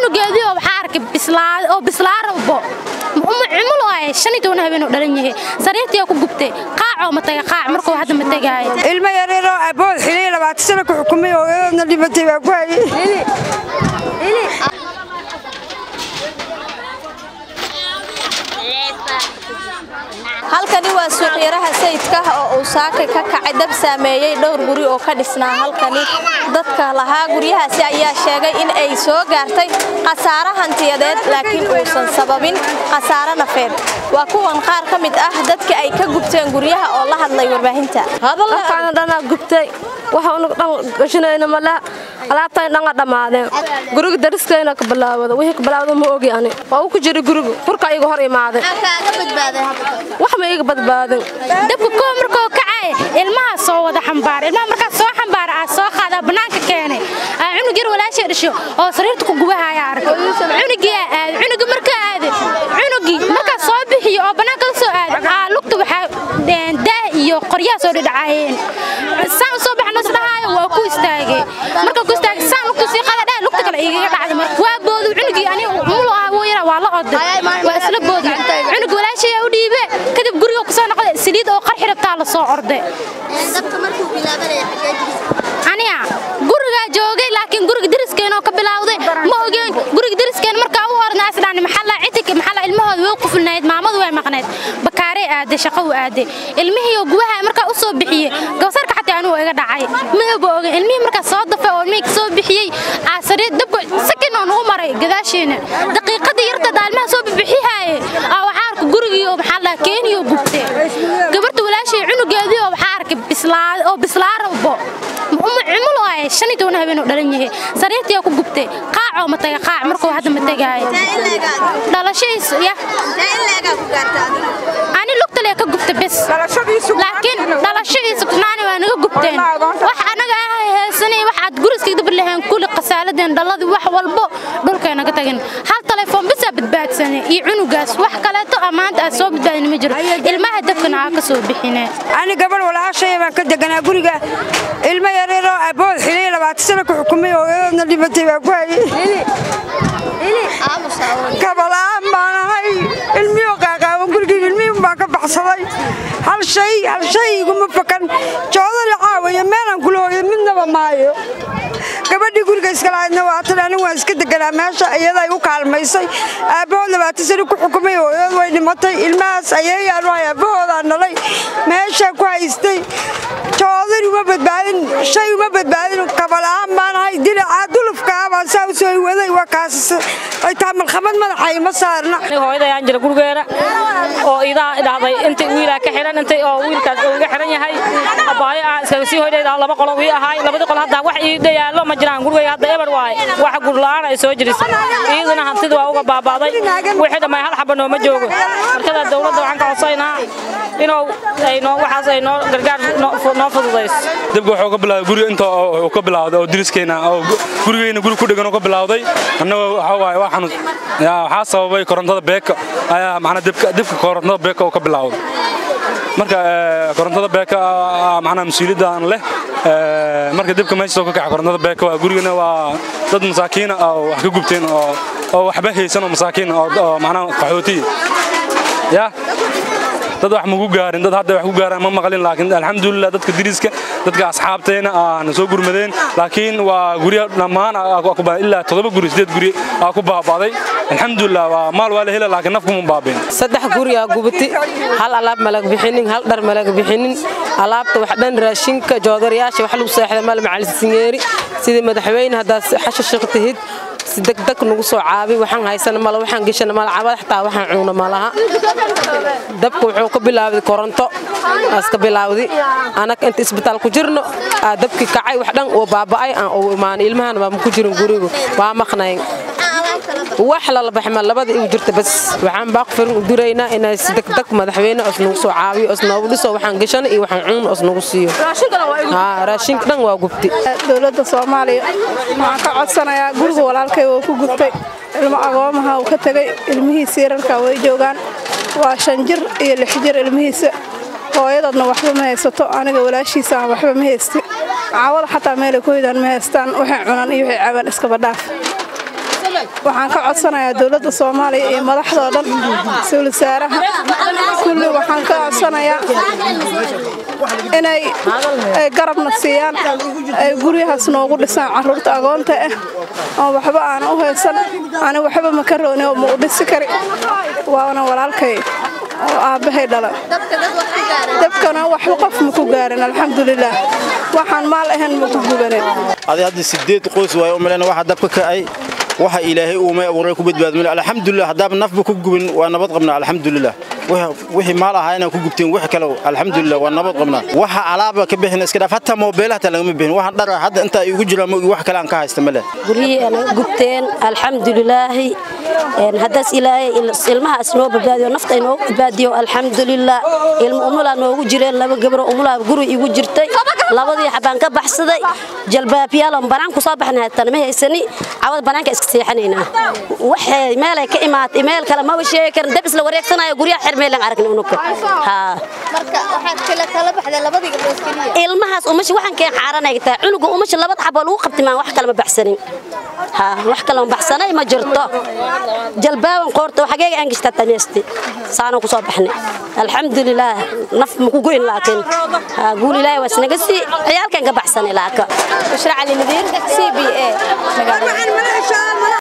cunugeedii oo waxaa arkay bislaad oo bislaa rabo cumulo ay shan iyo toban habeen oo dhalan yahay sariirtii ku gubtay qaacoo ma taga qaac markuu hadda ma tagaayo ilmo yareeroo abood xilay labaatan sano ku xukumay oo eedna dhibatay baa ku hayay halkani waa suuqyaraha sayidka oo uu saaka ka kacay dab saameeyey dhowr guri oo ka dhisnaa halkani dadka lahaa guryahaasi ayaa sheegay in ay soo gaartay khasaare hantiyadeed laakiin uusan sababin khasaare nafeed waa kuwan qaar ka mid ah dadka ay ka gubteen guryaha oo la hadlay warbaahinta halkaana dhanaa gubtay waxa unu dhan gashanayna mala alaabtan dhanga dhammaadeen guriga dariskayna ka bilaawada wixii ka bilaawda ma ogi ani waa uu ku jira guriga furka iga hor imaaday wax ma iga badbaadin dabka koo markoo kacay ilmaha soo wada xambaar ilmaha markaa soo xambaara aa soo qaadaa bannaanka keenay aa cunug yar walaashay dhasho oo sariirta ku gubahaya arkay cunugii aa aaday cunugii markaa aaday cunugii markaa soo bixiyo oo bannaanka la soo aaday aa lugta waxaa daah iyo qoryaha soo dhidhacaayeen saan usoo baxno isdhahaayo waa ku istaagay markaa ku istaagay saan lugta sii qaada dhaha lugta kale igaga dhacday marka waa boodu cunugii ani mulo ah wuu yara waa la oday waa isla boodu cunug walaashay u dhiibe kadib guriga ku soo noqday saliid oo qarxi rabtaa la soo orday aniga gurigaa joogay laakiin guriga dariskeen oo ka bilowday ma ogeen guriga dariskeen markaa u ornaa isdhaan maxalla cidik maxalla ilmahooda way ku fulnayd maamadu way maqnayd bakaarey aaday shaqo u aaday ilmihii oo gubaha markaa u soo bixiyey gabsarka xataa anuu iga dhacay midaba ogen ilmihii markaa soo dafay oo ilmihii soo bixiyey aasariid dabka sakin oo nagu maray gadaasheena daqiiqadii yarta daalmaha soo bixihaaye aa waxaa arka gurigii oo maxaa la keeniyo gubtay gabarta walaashay cunugeedii oo waxaa arkay bislaa oo bislaa rabo cumulo ay shan iyo toban habeen oo dhalan yahay sariirtii ku gubtay qaacoo ma taga qaac markuu hadda ma tagaayo dhalashadiis ya ani lugtale ka gubta bes laakiin dhalashadiisa kunaani waa naga gubteen wax anaga ah heesanay wax aad guriska dabar lahayn kuli khasaaladeen dhaladii wax walbo dhulkay naga tagin hal telefoon bisaa badbaadsanay iyo cunugaas wax kaleeto amaanta aad soo badbaadin ma jiro ilmaha dabkana aa ka soo bixineen ani gabadh walaashaya baan ka deganaa guriga ilmo yareeroo abood xilay labaatan sano ku xukumay oo eedna dhibatay baa ku hayay kabala'aan baan ahay ilmiyoo qaaqaawan gurigii ilmihii baan ka baxsaday hal shay hal shay iguma fakan joodali caawayo meelaan kula hooyo midnaba maayo gabadhii guriga iskalahaydna waa tan anigu waan iska deganaa meesha iyaday u kaalmaysay aabbahood labaatan sano ku xukumay hooyood way dhimatay ilmahaas ayeeyaan u hay aabbahoodaa nalay meeshaa ku haystay joodin uma badbaadin shay uma badbaadin kabala'aan baan ahay dinacaa dulufkaa baan saa u soo waday waa kaas ay taa malkhamad madaxa ima saarna hooyadayaan jira gurigeena oo idaa idhahday intay wiilaa ka xihan intay oo wiilkaas uu iga xihan yahay abaayo ah iskaga sii hoydayda laba qolo ii ahaay labadii qol hadda wax ii dhayaallo ma jiraan gurigayga hadda eber waaye wax gurla'aan ay soo jirisay iyaduna hantida waa uga baaba'day wixii dhamay hal xaba nooma joogo markada dowladda waxaan ka codsaynaa inuu ay noo waxaas ay noo gargaar noo fududayso dabka wuxuu ka bilaawday guriga inta uu ka bilaawday oo diriskeena oo gurigeyna guri ku dhegan oo ka bilaawday annaga waxa waaye waa xanuun yaa waxaa sababay korontada beeka ayaa macnaa dibka dibka korontada beeka oo ka bilaawday marka korontada beeka macnaa mas-uuliyadda aan leh marka dibka meesha soo ka kaca korontada beeka waa gurigana waa dad masaakiina oo wax ka gubteen oo oo waxba haysan oo masaakiin oo macnaa qaxootiya yaa dad wax magu gaarin dad hadda wax ku gaaraan ma maqlin laakiin alxamdulilah dadka diriska dadka asxaabteena aan soo gurmadeen laakiin waa guryo dhammaan ilaa toddoba guri sideed guri aa ku baaba'day alxamdulilah waa maal waa la hela laakiin naf kuma baabeen saddex guri aa gubati hal alaab malag bixinin hal dhar malag bixinin alaabta wax dhan raashinka joodarayaasha wax lagu seexda mal macalsinyeeri sidii madaxweyne haddaad xasha shiq tihid si degdeg nagu soo caabi waxaan haysana mala waxaan geshana mala cabad xataa waxaan cuuna malaha dabka wuxuu ka bilaawday koronto aska bilaawdi anaga inta isbitaal ku jirno aa dabkii kacay wax dhan oo baaba'ay aan u imaanay ilmahan baa ku jirin gurigu waa maqnayn wax lala baxma labada igu jirta bas waxaan baaq firin u diraynaa inay si degdeg madaxweyne os nagu soo caabiyo os noogu dhiso waxaan geshana iyo waxaan cuun os nagu siiyo raashinka dhan waa gubti dowladda soomaaliya waxaan ka codsanayaa guriga walaalkay oo ku gubtay ilmo agoomaha uu ka tegay ilmihiisa yararka way joogaan waa shan jir iyo lix jir ilmihiisa hooyadoodna waxba ma haysato aniga walaashiisa aan waxba ma haysti caawada xataa meelay ku hoydaan ma haystaan waxay cunaan iyo waxay cabaan iskaba dhaaf waxaan ka codsanayaa dowladda soomaaliya iyo madaxdoo dhan ra-iisul wasaaraha kulli waxaan ka codsanayaa inay ay garabna siiyaan ay guryahaas noogu dhisaan carruurta agoonta ah oo waxba aan u haysan ani waxba ma ka rooni oo ma u dhisi kari waana walaalkay oo aabbahay dhala dabkana waxba qof ma ku gaarin alxamdulilaah waxaan maal ahayn ma ku gubanin adi hadda sideed qoys waayo u malayna waxa dabka kacay waxa ilaahay uumay abuuray ku badbaadmay alxamdulilah haddaaba nafba ku gubin waa nabad qabnaa alxamdulilah wixii maal ahaa inaan ku gubteen wax kale alxamdulilah waa nabad qabnaa waxa alaaba ka bixin iska dhaaf hataa moobeelaha hataa lagama bixin waxaan dhara hadda intaa igu jira ma wax kale aan ka haysta male guryihii anaga gubteen alxamdulilaahi haddaas ilaahay ilmahaas noo badbaadiyo nafta inoo badbaadiyo alxamdulilah ilmo umulaa noogu jireen laba gabro umulaa guri igu jirtay labadii xabaan ka baxsaday jalbaabyaaloon banaan ku soo baxnay hatana ma haysani cawad banaanka iska seexanaynaa waxay meelay ka imaatay meel kale ma sheegi karin dab isla wareegsanayo guryaha xirmeelan aragna unuka haa ilmahaas umashi waxaan keen xaaranay tahay cunuga umashi labada xaboo lagu qabtay maan wax kale ma baxsanin haa wax kale ma baxsanay ma jirto jalbaaban qoorta xageega aan gishtaa tameesti saana ku soo baxnay alxamdulilaah naf ma ku goyn laakiin haa guul ilaahay waa isnaga sii ciyaalkan ka baxsanay laaka bushra cali nadiir c b a magaalada